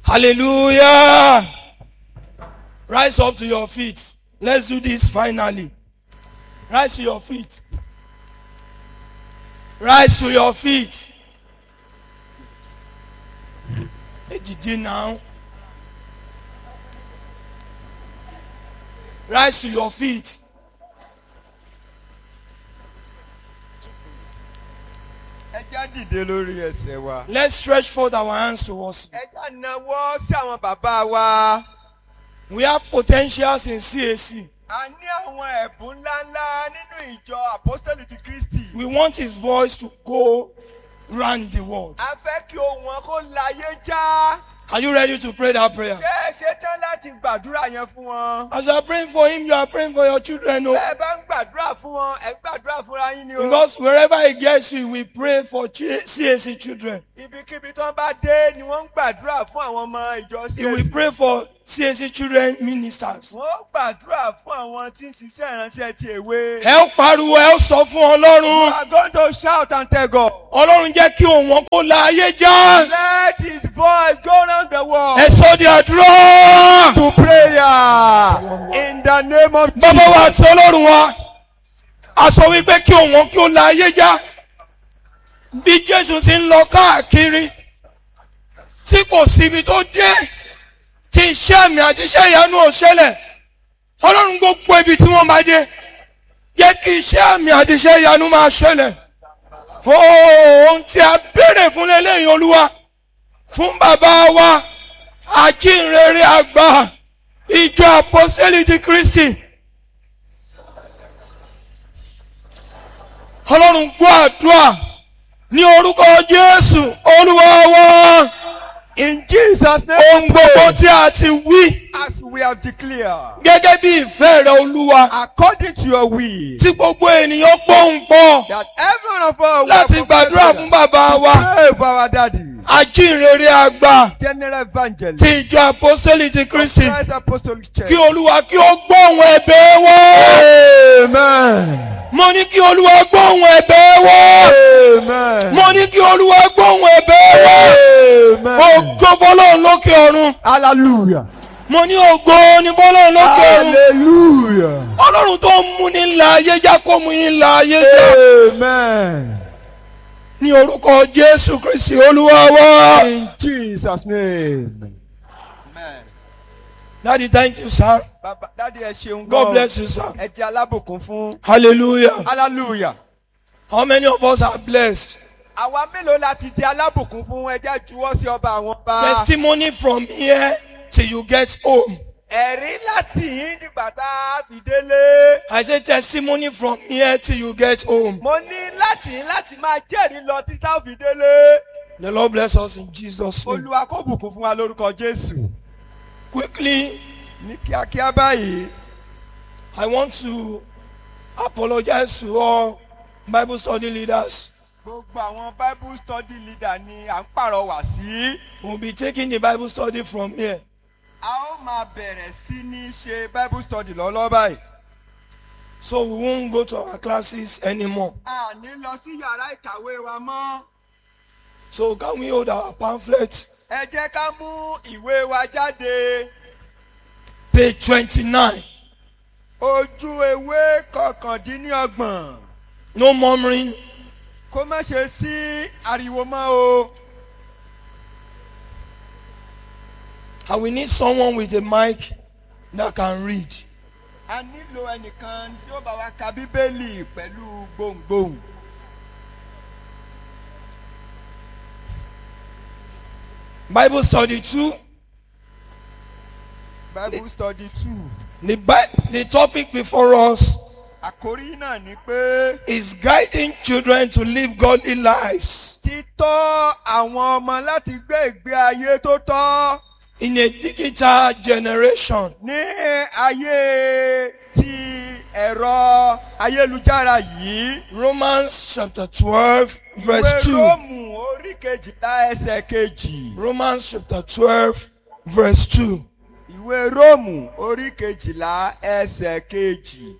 Hallelujah. Rise up to your feet. Let's do this finally. Rise to your feet. Rise to your feet. Ẹ dìde now. Rise to your feet. ẹ já dìde lórí ẹsẹ̀ wa. Let's stretch forth our hands towards Him. ẹ já nawọ́ sí àwọn bàbá wa. We have potentials in CAC. a ní àwọn ẹ̀bùn ńláńlá nínú ìjọ apostoli ti kristi. We want His voice to go round the world. a fẹ́ kí ohun wọn kó láyé já. Are you ready to pray that prayer? ṣé ẹ ṣetán láti gbàdúrà yẹn fún wọn. As you are praying for Him, you are praying for your children. Oh. bẹ́ẹ̀ bá ń gbàdúrà fún wọn ẹ gbàdúrà fúnra yín ni o. Because wherever He gets you, we pray for Ch- CAC children. ibikíbi tó ń bá dé ni wọ́n ń gbàdúrà fún àwọn ọmọ ìjọ He will CAC. pray for CAC children ministers. wọ́n gbàdúrà fún àwọn tí ń ṣiṣẹ́ ìránṣẹ́ ti èwe. Ẹ ó pariwo, ẹ ó sọ fún You Ọlọ́run. are going to shout and tell God. Ọlọ́run jẹ́ kí òun wọn kó la ayé já. Let his voice go round the world. Ẹ sọ di àdúrà. to prayer in the name of Bàbá wa Jesus. àti Ọlọ́run wa, a sọ wípé kí òun wọn kí ó la ayé já. Bí Jésù ti ń lọ káàkiri, tí kò síbi tó dé, tí iṣẹ́ àmì àti iṣẹ́ ìyanu ò ṣẹlẹ̀. Ọlọ́run gbogbo ibi tí wọ́n máa dé, jẹ́ kí iṣẹ́ àmì àti iṣẹ́ ìyanu máa ṣẹlẹ̀. Ohun tí a béèrè fún lélẹ́yìn Olúwa fún bàbá wa ajínrere àgbà ìjọ àpọ́sẹ́lì ti Kristi. Ọlọ́run gbọ́ àdúrà ní orúkọ Jésù Olúwa wa. In Jesus' name, Ohun gbogbo tí a ti wí as we have declared, gẹ́gẹ́ bí ìfẹ́ rẹ Olúwa according to your will, tí gbogbo ènìyàn gbóhùn pọ̀ that every one of us will láti gbàdúrà fún bàbá wa pray for our daddy, ajínrere àgbà general evangelist, ti ìjọ àpọ́sẹ́lì ti Kristi. Christ Apostolic Church. kí olúwa kí ó gbóhùn ẹ̀bẹ̀ wọ́. Amen. mo ní kí olúwa gbóhùn ẹ̀bẹ̀ wọ́. Amen. mo ní kí olúwa gbóhùn ẹ̀bẹ̀ wọ́. Amen. ògo fọlọ́run lókè ọ̀run. Hallelujah. mo ní ògo ní fọlọ́run lókè ọ̀run. Hallelujah. ọlọ́run tó ń mú ní ńlá ayé já kó mú yín ńlá ayé já. Amen. ní orúkọ jésù kristi olúwa wá. In Jesus' name. Amen. daddy thank you sir. Bàbá dáàdi ẹ ṣeun god gan. bless you sir. Ẹ jẹ́ alábùkún fún. hallelujah. Hallelujah. how many of us are blessed. Àwa mélòó la ti di alábùkún fún ẹjẹ́ juwọ́ sí ọba àwọn ọba. testimony from here till you get home. Ẹ̀rí láti yín dìgbà tá a fi délé. I say testimony from here till you get home. Mo ní láti yín láti máa jẹ́rìí lọ títí tá a fi délé. The Lord bless us in Jesus' name. Olúwa kó bùkún fún wa lórúkọ Jésù. Quickly, Ní kíákíá báyìí. I want to apologize to all Bible study leaders. Gbogbo àwọn Bible study leader ni à ń pàrọwà sí. We'll be taking the Bible study from here. A ó máa bẹ̀rẹ̀ sí ní ṣe Bible study lọ́lọ́ báyìí. So we won't go to our classes anymore. A ní lọ sí yàrá ìkàwé wa mọ́. So can we hold our pamphlet? Ẹ jẹ́ ká mú ìwé wa jáde. Page 29. Ojú ewé kọkàndínlọ́gbọ̀n. No murmuring. Kó má ṣe sí ariwo mọ́ o. And we need someone with a mic that can read. A nílò ẹnìkan tí ó bá wa ka Bíbélì pẹ̀lú gbohùngbohùn. Bible study 2. Bible study two. The, Bi- the topic before us Àkórí náà ni pé is guiding children to live godly lives títọ́ àwọn ọmọ láti gbé ìgbé ayé tó tọ́ in a digital generation. ní ayé ti ẹ̀rọ ayélujára yìí. Romans chapter 12, verse Ìwé 2. Róòmù orí kejìlá ẹsẹ̀ kejì. Romans chapter 12, verse 2. Ìwé Róòmù orí kejìlá ẹsẹ̀ kejì.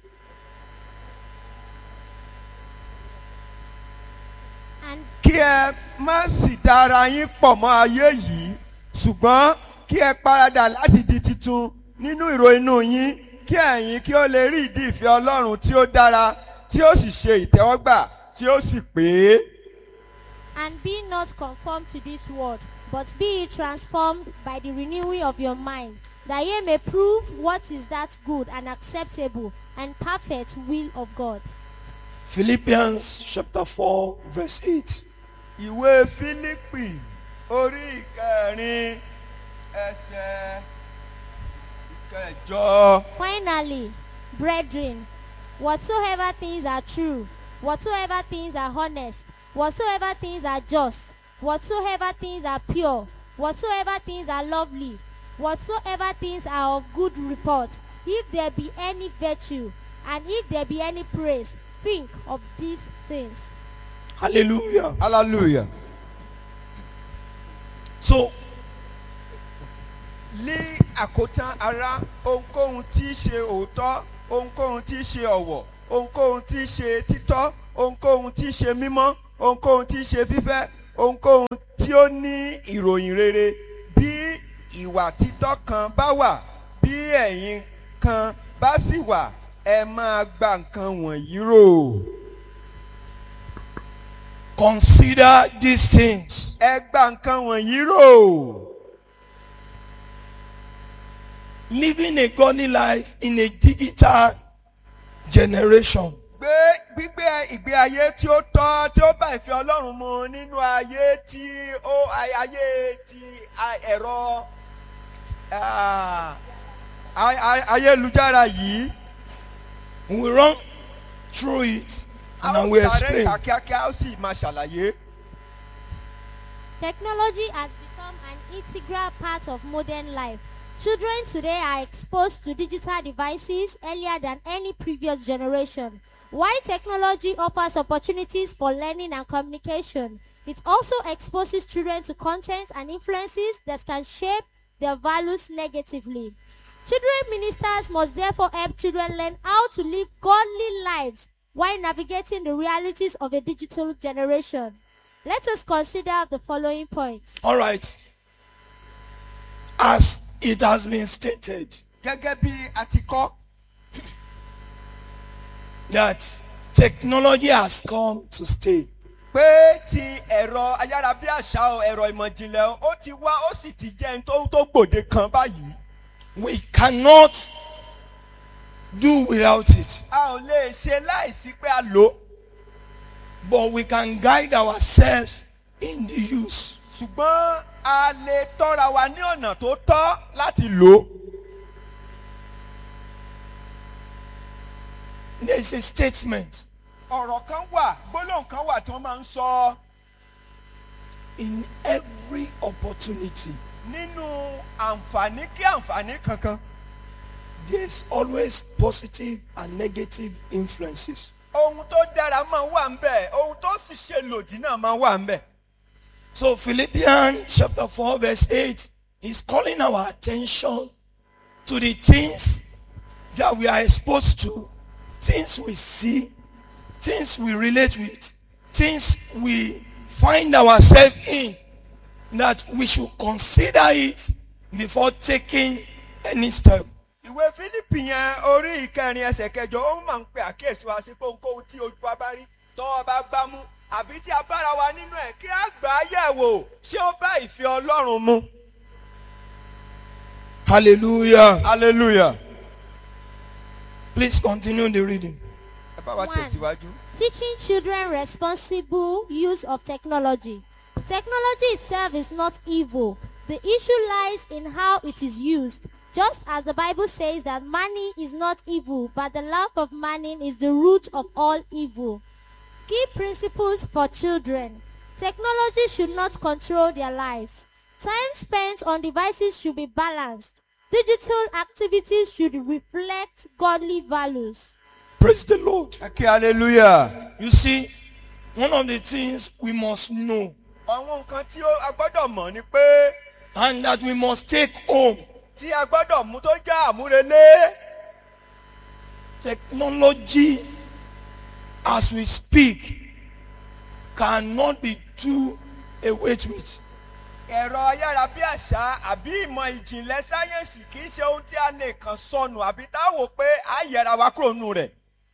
and Kí ẹ má sì dára yín pọ̀ mọ́ ayé yìí ṣùgbọ́n kí ẹ paradà láti di titun nínú ìrò inú yín kí ẹ̀yin kí ó lè rí ìdí ìfẹ́ ọlọ́run tí ó dára tí ó sì ṣe ìtẹ́wọ́gbà tí ó sì pé. And be not conformed to this world, but be ye transformed by the renewing of your mind, that ye may prove what is that good and acceptable and perfect will of God. Philippians chapter 4, verse 8. ìwé fílípì orí ìkẹrin ẹsẹ̀ ìkẹjọ. Finally, brethren, whatsoever things are true, whatsoever things are honest, whatsoever things are just, whatsoever things are pure, whatsoever things are lovely, whatsoever things are of good report, if there be any virtue, and if there be any praise, think of these things. Hallelujah. hallelujah. So, ní àkótán ara ohunkóhun tí í ṣe òótọ́ ohunkóhun tí í ṣe ọ̀wọ̀ ohunkóhun tí í ṣe títọ́ ohunkóhun tí í ṣe mímọ́ ohunkóhun tí í ṣe fífẹ́ ohunkóhun tí ó ní ìròyìn rere bí ìwà títọ́ kan bá wà bí ẹ̀yin kan bá sì wà ẹ máa gba nǹkan wọ̀nyí rò consider these things. ẹ gba nǹkan wọ̀nyí rò. Living a godly life in a digital generation gbé gbígbé ìgbé ayé tí ó tọ́ tí ó bá ìfẹ́ ọlọ́run mu nínú ayé tí ó ay- ayé ti a- ẹ̀rọ ah, ay- ay- ayélujára yìí. we run through it and I a ó will sáré explain. ìka kíákíá ó sì máa ṣàlàyé. Technology has become an integral part of modern life. Children today are exposed to digital devices earlier than any previous generation. While technology offers opportunities for learning and communication, it also exposes children to contents and influences that can shape their values negatively. Children ministers must therefore help children learn how to live godly lives while navigating the realities of a digital generation. Let us consider the following points. All right. As it has been stated gẹ́gẹ́ bí a ti kọ́ that technology has come to stay. pé ti ẹ̀rọ ayárabíàṣá o ẹ̀rọ ìmọ̀jìnlẹ̀ o, ó ti wá ó sì ti jẹ́ ẹni tó tó gbòde kan báyìí. We cannot do without it, a ò lè ṣe láìsí pé a lò ó. but we can guide ourselves in the use. ṣùgbọ́n a lè tọ́ra wa ní ọ̀nà tó tọ́ láti lò ó. There is a statement ọ̀rọ̀ kan wà gbólóhùn kan wà tí wọ́n máa ń sọ in every opportunity. nínú àǹfààní kí àǹfààní kankan. There's always positive and negative influences. ohun tó dára máa wà ń bẹ̀ ohun tó sì ṣe lòdì náà máa wà ń bẹ̀. So Philippians chapter 4 verse 8 is calling our attention to the things that we are exposed to, things we see, things we relate with, things we find ourselves in, that we should consider it before taking any step. ìwé fílípì yẹn orí ìkẹrin ẹsẹ̀ kẹjọ ó máa ń pe àkíyèsí wa sí pé ohunkóhun tí ojú wa bá rí tọ́wọ́ bá gbá mú àbí tí a bára wa nínú ẹ̀ kí a gbà á yẹ̀ wò ṣé ó bá ìfẹ́ ọlọ́run mu. Hallelujah. hallelujah. Please continue the reading. ẹ bá wa One. tẹ̀síwájú. Teaching children responsible use of technology. Technology itself is not evil. The issue lies in how it is used. Just as the Bible says that money is not evil, but the love of money is the root of all evil. Key principles for children. Technology should not control their lives. Time spent on devices should be balanced. Digital activities should reflect godly values. Praise the Lord. ẹ kí hallelujah. You see, one of the things we must know àwọn nǹkan tí ó- a gbọ́dọ̀ mọ̀ ni pé and that we must take home tí a gbọ́dọ̀ mú tó jẹ́ àmúrelé technology as we speak cannot be do away with ẹ̀rọ ayárabíàṣá àbí ìmọ̀ ìjìnlẹ̀ sáyẹ́ǹsì kì í ṣe ohun tí a lè kàn sọnù àbí tá a wò pé a yẹra wa kúrò nù rẹ̀.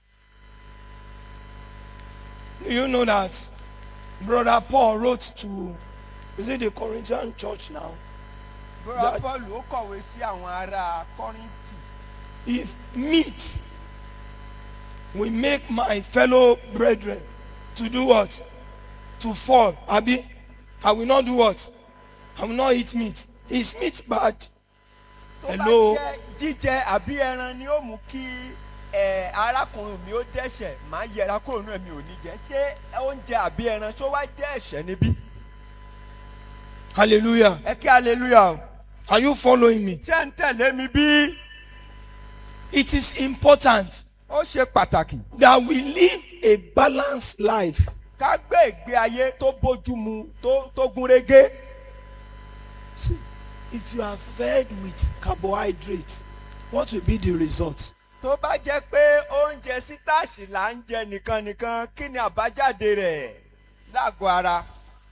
Do you know that Brother Paul wrote to, is it the Corinthian church now? bọ́lá That- bọ́ọ̀lù ó kọ̀wé sí àwọn ará kọ́rìntì. If meat will make my fellow brethren to do what? To fall. Abi, I will not do what? I will not eat meat. Is meat bad? tó bá Hello? jẹ́ jíjẹ àbí ẹran ni ó mú kí ẹ, arákùnrin mi ó dẹ́ṣẹ̀ máa yẹra kúrò nù ẹ̀mí ò ní jẹ́ ṣé oúnjẹ àbí ẹran ṣó wá jẹ́ ẹ̀ṣẹ̀ níbí. Hallelujah. ẹ kí hallelujah o. Are you following me? ṣé ń tẹ̀lé mi bí? It is important ó ṣe pàtàkì that we live a balanced life. ká gbé ìgbé ayé tó bójú mu tó tó gún régé. See, if you are fed with carbohydrates, what will be the result? tó bá jẹ́ pé oúnjẹ sítáàsì là ń jẹ nìkan nìkan kí ni àbájáde rẹ̀ lágọ̀ọ́ ara.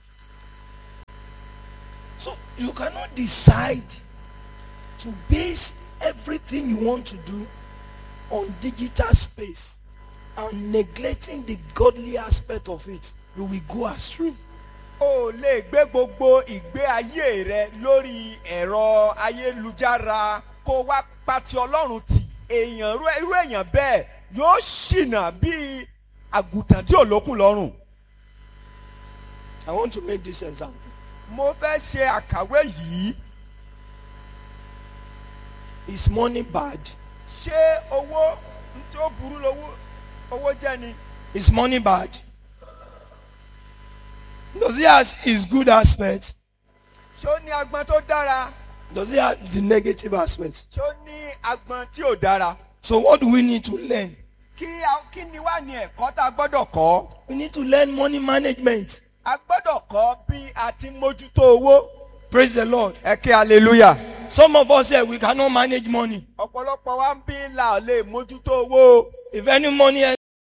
So you cannot decide to base everything you want to do on digital space and neglecting the godly aspect of it. You will go astray. o lè gbé gbogbo ìgbé ayé rẹ lórí ẹ̀rọ ayélujára kó wá pati ọlọ́run tì èèyàn irú irú èèyàn bẹ́ẹ̀ yóò ṣìnà bíi àgùntàn tí ò lókun lọ́rùn. I want to make this example. mo fẹ́ ṣe àkàwé yìí Is money bad? ṣé owó tí ó burú lówó owó jẹ́ ni Is money bad? Does it have its good aspects? ṣé ó ní agbọn tó dára Does it have the negative aspects? ṣé ó ní agbọn tí ò dára. So what do we need to learn? kí a- kí ni wá ní ẹ̀kọ́ tá a gbọ́dọ̀ kọ́? We need to learn money management. a gbọ́dọ̀ kọ́ bí a ti ń mójútó owó. Praise the Lord. ẹ kí hallelujah. Some of us here we cannot manage money. ọ̀pọ̀lọpọ̀ wa ń bí là lè mójútó owó. If any money